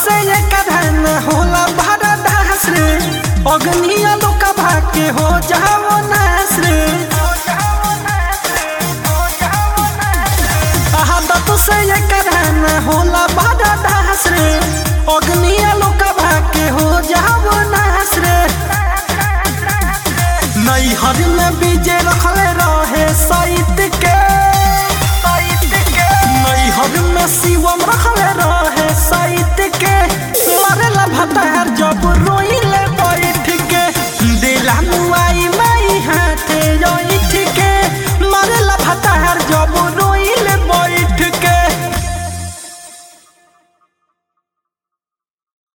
से ये कधन होला भरा दास रे अग्निया लोक भाके हो जाओ नास रे आदत से ये कधन होला भरा दास रे अग्निया लोक भाके हो जाओ नास रे नैहर में बीजे रखले रहे साइत के नैहर में शिवम रख